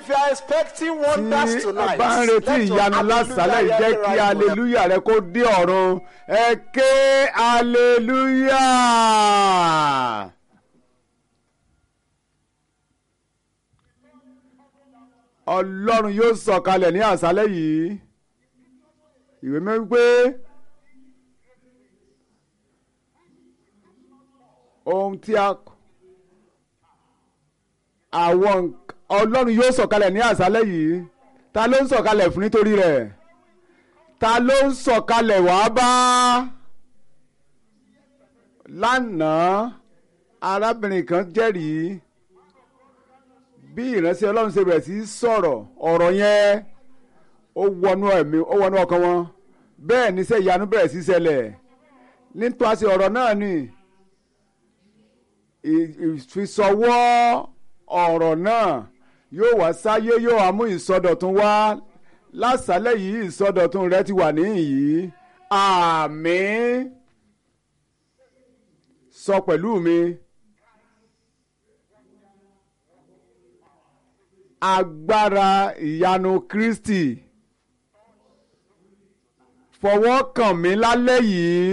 If you are expecting wonders tí tonight, bá ń retí let your ìyanu lásàlẹ̀ hallelujah jẹ́ hear the kí right word. aleluya rẹ kó dé ọ̀run ẹ ké aleluya. ọlọ́run yóò sọ̀kalẹ̀ ní àṣálẹ̀ yìí ìwé mẹ́rin pé ohun tí a àwọn nk- ọlọ́run yóò sọ̀kalẹ̀ ní àṣálẹ̀ yìí ta ló ń sọ̀kalẹ̀ fún nítorí rẹ̀ ta ló ń sọ̀kalẹ̀ wá bá lánàá arábìnrin kan jẹ́rìí bí ìránṣẹ́ ọlọ́run ṣe bẹ̀rẹ̀ sí í sọ̀rọ̀ ọ̀rọ̀ yẹn ó wọnú ẹ̀mí ó wọnú ọkàn wọn bẹ́ẹ̀ níṣẹ́ ìyanu bẹ̀rẹ̀ sí í ṣẹlẹ̀ nítorí ọ̀rọ̀ náà ni ì- ìfisọwọ́ ọ̀rọ̀ náà yóò wá sáyé yóò wá mú ìsọdọ̀tun wá lásàálẹ̀ yìí ìsọdọ̀tun rẹ ti wà níhìn-ín àmín sọ pẹ̀lú mi agbára ìyanu Kristi fọwọ́ kàn mí lálẹ́ yìí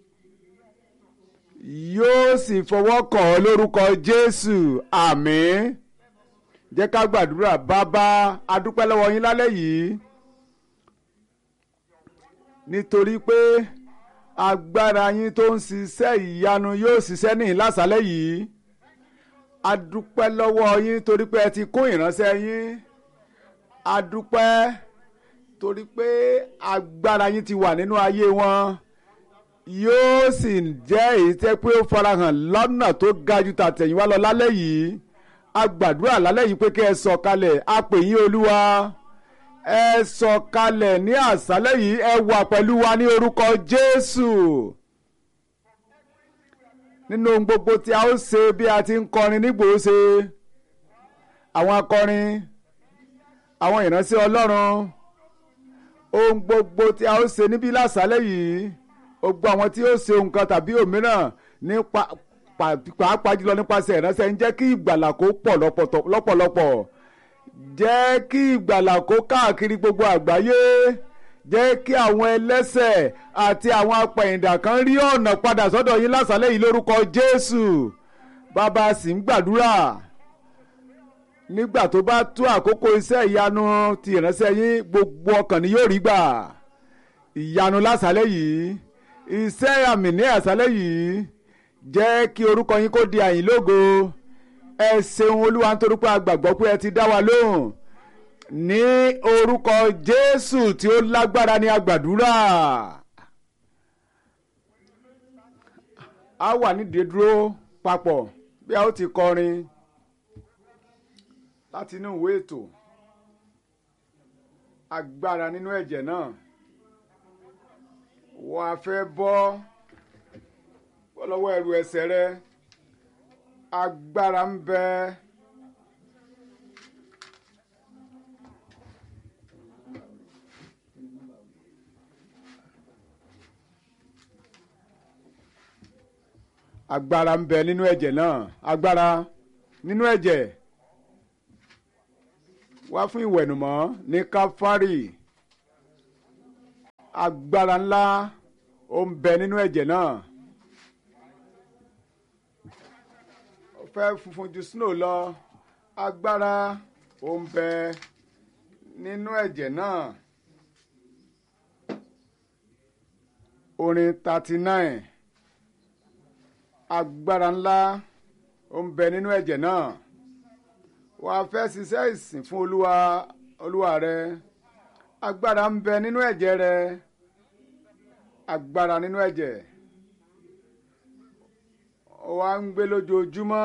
yóò sì fọwọ́ kàn ọ́ lórúkọ Jésù àmín jẹ́ ká gbàdúrà bàbá adúpẹ́ lọ́wọ́ yín lálẹ́ yìí nítorí pé agbára yín tó ń ṣiṣẹ́ ìyanu yóò ṣiṣẹ́ ní ìlàsálẹ̀ yìí adúpẹ́ lọ́wọ́ yín torí pé ẹ ti kún ìránṣẹ́ yín adúpẹ́ torí pé agbára yín ti wà nínú ayé wọn yóò sì jẹ́ èyí tẹ́ pé ó farahàn lọ́nà tó ga ju tàtẹ̀yìnwá lọ lálẹ́ yìí a gbàdúrà lálẹ́ yìí pé kí ẹ sọ̀kalẹ̀ a pè yín olúwa ẹ sọ̀kalẹ̀ ní àṣálẹ́ yìí ẹ wà pẹ̀lú wa ní orúkọ jésù nínú ohun gbogbo tí a ó ṣe bí a ti ń kọrin nígbòóṣe àwọn akọrin àwọn ìránṣẹ́ ọlọ́run ohun gbogbo tí a ó ṣe níbí lásàálẹ̀ yìí gbogbo àwọn tí ó ṣe nǹkan tàbí òmíràn nípa pa- pàápàá jùlọ nípasẹ̀ ìránṣẹ́ ń jẹ́ kí ìgbàlà kó pọ̀ lọ́pọ̀tọ̀- lọ́pọ̀lọpọ̀ jẹ́ kí ìgbàlà kó káàkiri gbogbo àgbáyé jẹ́ kí àwọn ẹlẹ́ṣẹ̀ àti àwọn apẹ̀yìndà kan rí ọ̀nà padà sọ́dọ̀ yín lásàálẹ̀ yìí lórúkọ Jésù bàbá sì ń gbàdúrà nígbà tó bá tó àkókò iṣẹ́ ìyanu ti ìránṣẹ́ yín gbogbo ọkàn ni yóò rí gbà ìyanu lásàálẹ̀ yìí iṣẹ́ àmì ní àṣálẹ̀ yìí jẹ́ kí orúkọ yín kó di àyìn lógo ẹ ṣeun olúwa nítorí pé a gbàgbọ́ pé ẹ ti dá wa lóhùn ní orúkọ jésù tí ó lágbára ní agbàdúrà a wà nídìí dúró papọ̀ bí a ó ti kọrin láti inú ìwé ètò agbára nínú ẹ̀jẹ̀ náà wọ́n á fẹ́ bọ́ bọ́ lọ́wọ́ ẹrù ẹ̀ṣẹ̀ rẹ agbára ń bẹ. agbára ń bẹ nínú ẹ̀jẹ̀ náà agbára nínú ẹ̀jẹ̀ wá fún ìwẹ̀nùmọ́ ní káfárì agbára ńlá ó ń bẹ nínú ẹ̀jẹ̀ náà ó fẹ́ funfun ju snow lọ agbára ó ń bẹ nínú ẹ̀jẹ̀ náà orin thirty nine agbára ńlá ó ń bẹ nínú ẹ̀jẹ̀ náà wàá fẹ́ ṣiṣẹ́ ìsìn fún olúwa olúwa rẹ agbára ń bẹ nínú ẹ̀jẹ̀ rẹ agbára nínú ẹ̀jẹ̀ wàá ń gbé lójoojúmọ́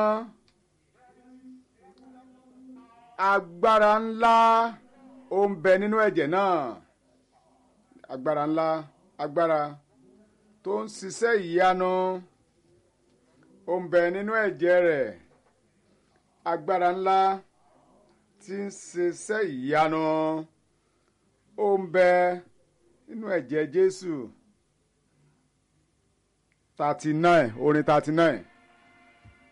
agbára ńlá ó ń bẹ nínú ẹ̀jẹ̀ náà agbára ńlá agbára tó ń ṣiṣẹ́ ìyanu ó ń bẹ nínú ẹ̀jẹ̀ rẹ̀ agbára ńlá tí ń ṣiṣẹ́ ìyanu ó ń bẹ nínú ẹ̀jẹ̀ Jésù thirty nine orin thirty nine.